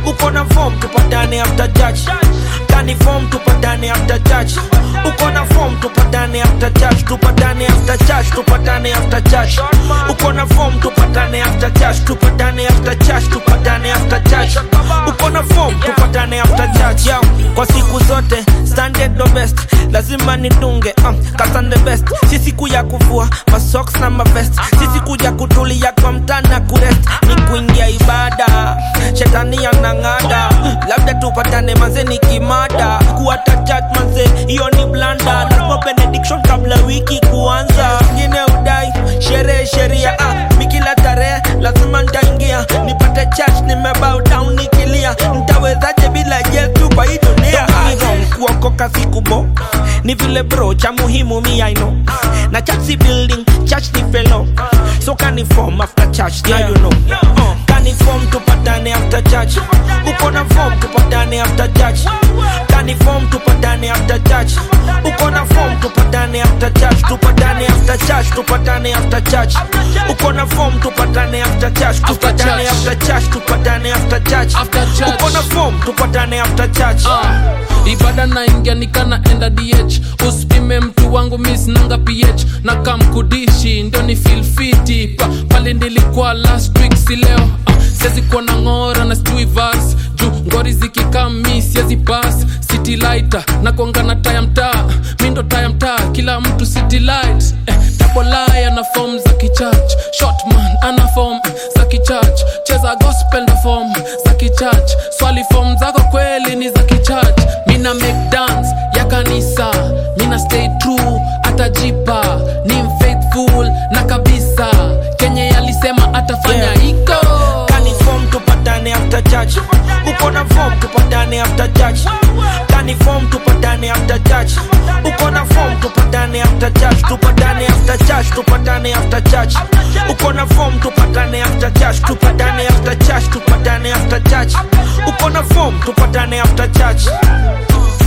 uko na form tupatane after church kani form tupatane after church uko na form tupatane after church tupatane after church tupatane after church uko na form tupatane after church tupatane after church tupatane after church uko na form tupatane after church yeah. kwa siku zote standard the best lazima nitunge um, kasande best si siku ya kuvua masoks na mavest si siku ya kutulia kwa mtana kurest ni kuingia ibada shetani anang'ada labda tupatane manze ni kimada kuata chat manze hiyo ni blanda lazima benediction kabla wiki kuanza ngine udai sherehe sheria ah, mikila tarehe lazima ntaingia nipate church nimebow down nikilia ntawezaje bila yesu kwa hii dunia kuokoka sikubo ni vile bro cha muhimu mi I know na church si building church ni fellow so kani form after church yeah, you know uh, kani form tupatane after church uko na form tupatane after church kani form tupatane after church uko na form tupatane after church tupatane after church tupatane after church uko na form tupatane after church tupatane church. after church tupatane after church After church. uko na form tupatane after church Ah, ibada naingia nikanaenda dh usipime mtu wangu misnanga ph na kamkudishi ndio ni filfiti pa, pale nilikuwa last week si leo ah, siwezi kuwa na ng'ora na sijui vas juu ngori zikikami siwezi pas city lighter na kuanga na taya mtaa mi ndo taya mtaa kila mtu city light eh, tabolai ana form za kichurch shotman ana form za kichurch cheza gospel na form za kichurch swali form zako kweli ni za kichurch mina make dance ya kanisa mina stay true atajipa ni mfaithful na kabisa kenye yalisema atafanya Yeah. iko kani form tupatane after church uko na form tupatane after church kani form tupatane after church uko na form tupatane after church tupatane after church tupatane after church uko na form tupatane after church tupatane after church tupatane after church uko na form tupatane after church